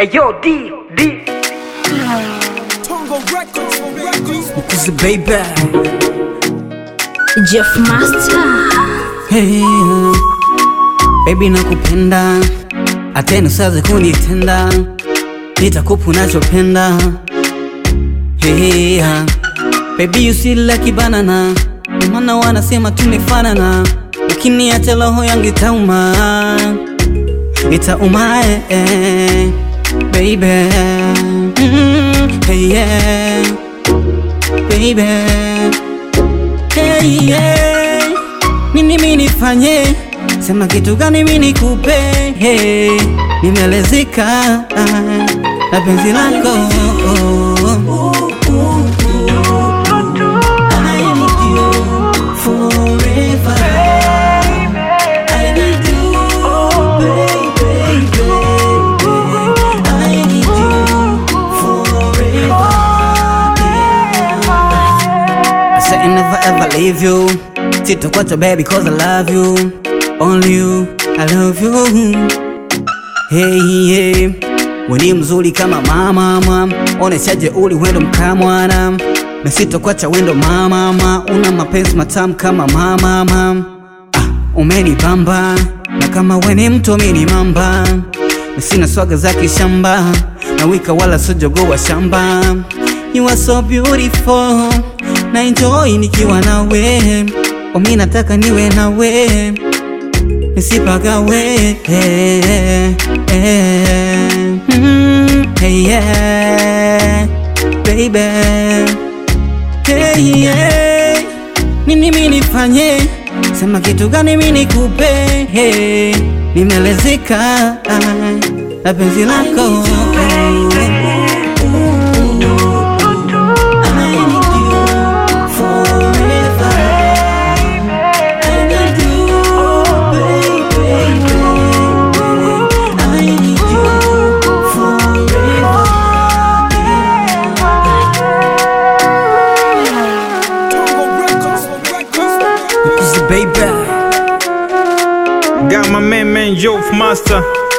Ayo, D, D. Cause baby Jeff Master hey, baby nakupenda atena usaze kunitenda nitakupa unachopenda hey, baby you see like banana maana wanasema tumefanana ukiniacha roho yangu itauma itauma eh, eh, baby mm, hey, yeah, baby hey, yeah. Nini mimi nifanye? Sema kitu gani mimi nikupe? Hey, nimelezeka ah, na penzi lako I need you forever. I need you, baby, baby. I need you forever. I said never ever leave you. Sitakuacha baby cause I love you. Only you, I love you. Hey, hey. Weni mzuri kama mama mama, oneshaje uli wendo mkamwana na sitakuacha wendo mama mama, una mapenzi matamu kama mama mama. Ah, umenibamba na kama weni mtu mini mamba na sina swaga za kishamba na wika wala sojogo wa shamba. You are so beautiful na enjoy nikiwa nawe, omi nataka niwe nawe nisipagawe eh, eh, mm, hey, yeah, baby hey, yeah. Nini mimi nifanye? Sema kitu gani mimi nikupe? Hey, nimelezeka ah, na penzi lako I need you forever. I need you, baby. I need you forever. Cause baby. Got my man, man, Joe Master.